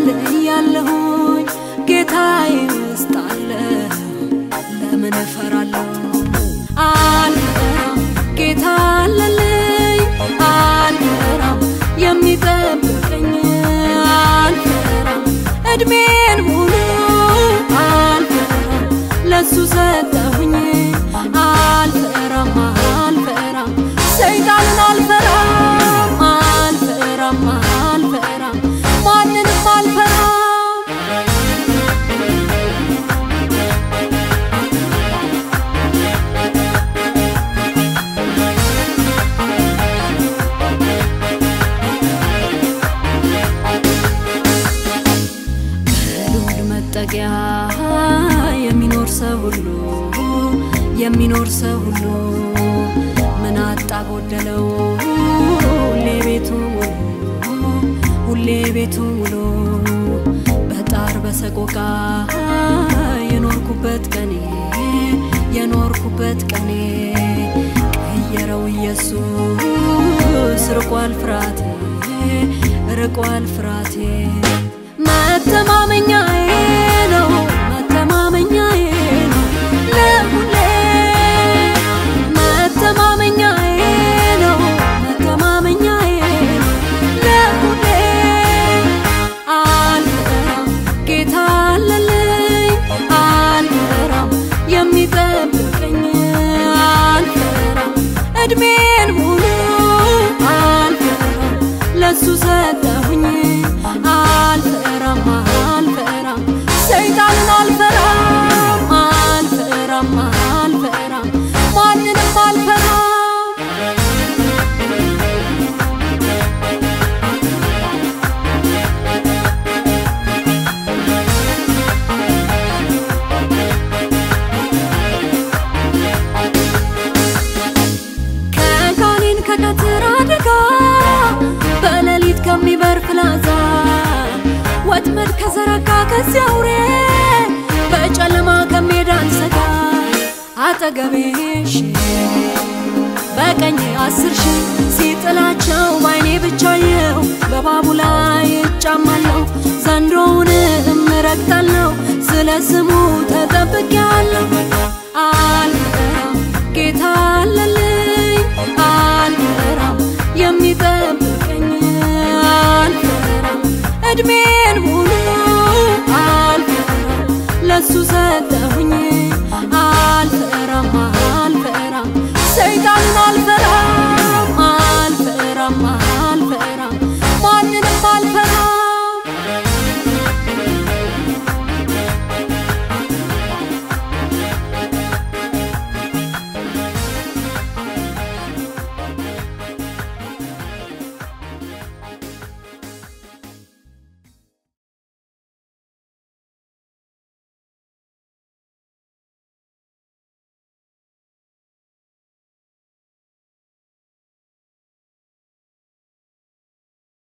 ተገልያለሁኝ ጌታዬ ውስጥ አለሁ ለምን እፈራለሁ? አልፈራም ጌታ አለልኝ አልፈራም የሚጠብቀኝ አልፈራም እድሜን ሙሉ አልፈራም ለሱ ሰጠሁኝ አልፈራም አልፈራም ሰይጣንን አልፈራም አልፈራም አልፈራም ማንንም አልፈራም በልዑል መጠጊያ የሚኖር ሰው ሁሉ የሚኖር ሰው ሁሉ ምን አጣ ጎደለው ሁሌ ቤቱ ውሎ ሁሌ ቤቱ ውሎ በጣር በሰቆቃ የኖርኩበት ቀኔ የኖርኩበት ቀኔ ቀየረው ኢየሱስ ርቋል ፍራቴ ርቋል ፍራቴ መተማመኛዬ ነው መተማመኛዬ ነው ለሁሌ መተማመኛዬ ነው መተማመኛዬ ነው ለሁሌ አልፈራም ጌታ አለልኝ አልፈራም የሚጠብቀኝ አልፈራም እድሜን ሙሉ አልፈራም ለሱ ሰጠሁኝ አልፈራም አልፈራም ሰይጣንን አልፈራም አልፈራም አልፈራም ማንንም አልፈራም ከጋኔን ከቀትር አደጋ በሌሊት ከሚበር ፍላጻ ወጥመድ ከዘረጋ ከዚያ አውሬ በጨለማ ከሜዳ አንሰጋ አጠገቤ ሺህ በቀኝ አስር ሺህ ሲጥላቸው ባይኔ ብቻየው በባቡ ላይ እጫማለሁ ዘንዶውንም እረግጣለሁ ስለ ስሙ ተጠብቄያለሁ አልፈራም ጌታ አለልኝ አልፈራም የሚጠብቀኝ አልፈራም እድሜን ሙሉ አልፈራም ለሱ